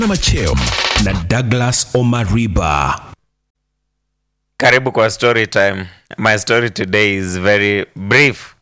na macheo na Douglas Omariba. Karibu kwa story time. My story today is very brief.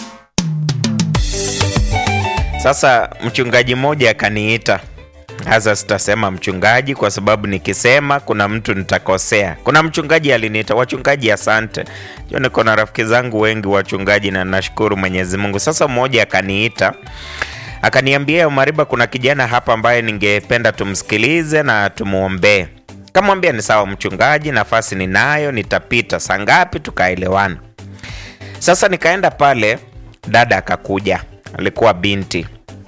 Sasa mchungaji mmoja akaniita. Sasa sitasema mchungaji kwa sababu nikisema kuna mtu nitakosea. Kuna mchungaji aliniita, wachungaji asante. Jua niko na rafiki zangu wengi wachungaji na nashukuru Mwenyezi Mungu. Sasa mmoja akaniita akaniambia, Umariba, kuna kijana hapa ambaye ningependa tumsikilize na tumuombee. Kamwambia ni sawa mchungaji, nafasi ninayo, nitapita. Saa ngapi? Tukaelewana. Sasa nikaenda pale, dada akakuja, alikuwa binti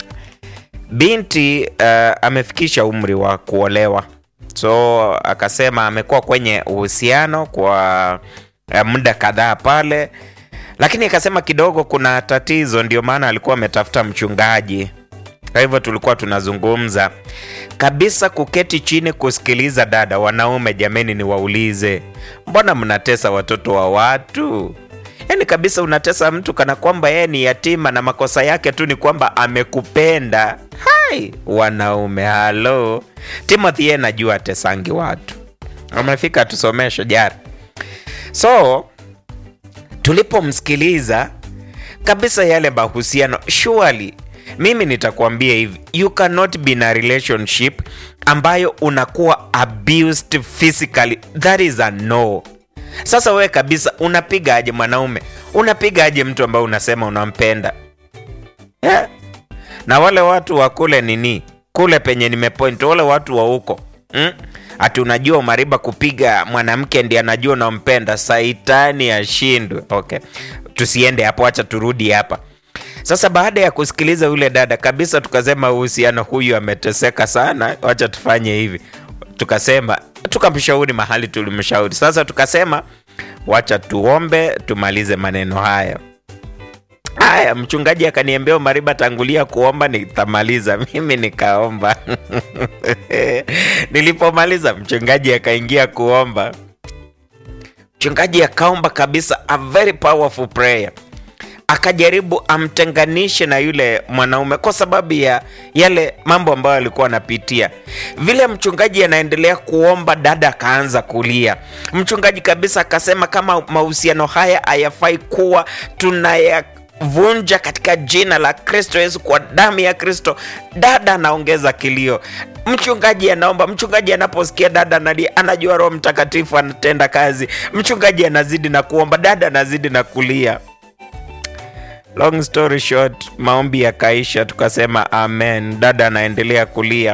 binti uh, amefikisha umri wa kuolewa, so akasema amekuwa kwenye uhusiano kwa uh, muda kadhaa pale, lakini akasema kidogo kuna tatizo, ndio maana alikuwa ametafuta mchungaji. Kwa hivyo tulikuwa tunazungumza kabisa, kuketi chini kusikiliza. Dada, wanaume jameni, niwaulize, mbona mnatesa watoto wa watu? Yaani kabisa unatesa mtu kana kwamba yeye ni yatima na makosa yake tu ni kwamba amekupenda. Hai, wanaume halo. Timothy yeye najua atesangi watu, amefika tusomeshe jara. So tulipomsikiliza kabisa yale mahusiano, surely mimi nitakwambia hivi, you cannot be in a relationship ambayo unakuwa abused physically, that is a no. Sasa wewe kabisa unapiga aje mwanaume? Unapiga aje mtu ambaye unasema unampenda yeah? Na wale watu wa kule nini kule penye nimepoint, wale watu wa huko mm? Ati unajua Umariba kupiga mwanamke ndiye anajua unampenda, saitani ashindwe. Okay, tusiende hapo, acha turudi hapa sasa. Baada ya kusikiliza yule dada kabisa, tukasema uhusiano huyu ameteseka sana, wacha tufanye hivi tukasema tukamshauri mahali tulimshauri. Sasa tukasema wacha tuombe tumalize maneno haya. Haya, mchungaji akaniambia Umariba, tangulia kuomba nitamaliza. Mimi nikaomba nilipomaliza, mchungaji akaingia kuomba. Mchungaji akaomba kabisa a very powerful prayer akajaribu amtenganishe na yule mwanaume kwa sababu ya yale mambo ambayo alikuwa anapitia. Vile mchungaji anaendelea kuomba, dada akaanza kulia. Mchungaji kabisa akasema kama mahusiano haya hayafai kuwa tunayavunja katika jina la Kristo Yesu, kwa damu ya Kristo. Dada anaongeza kilio, mchungaji anaomba. Mchungaji anaposikia dada analia, anajua Roho Mtakatifu anatenda kazi. Mchungaji anazidi na kuomba, dada anazidi na kulia. Long story short, maombi yakaisha, tukasema amen. Dada anaendelea kulia,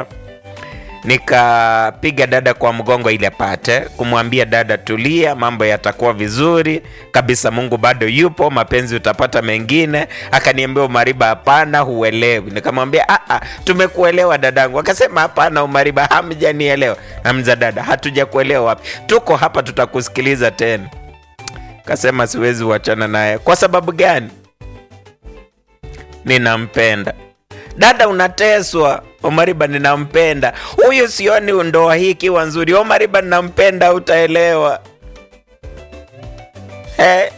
nikapiga dada kwa mgongo ili apate kumwambia dada, tulia, mambo yatakuwa vizuri kabisa, Mungu bado yupo, mapenzi utapata mengine. Akaniambia Umariba, hapana, huelewi. Nikamwambia a, tumekuelewa dadangu. Akasema hapana, Umariba, hamjanielewa. Namza dada, hatujakuelewa wapi? Tuko hapa, tutakusikiliza tena. Kasema siwezi uachana naye. Kwa sababu gani? Ninampenda. Dada, unateswa. Omariba, ninampenda huyu, sioni ndoa hii ikiwa nzuri. Omariba, ninampenda, utaelewa. Hey,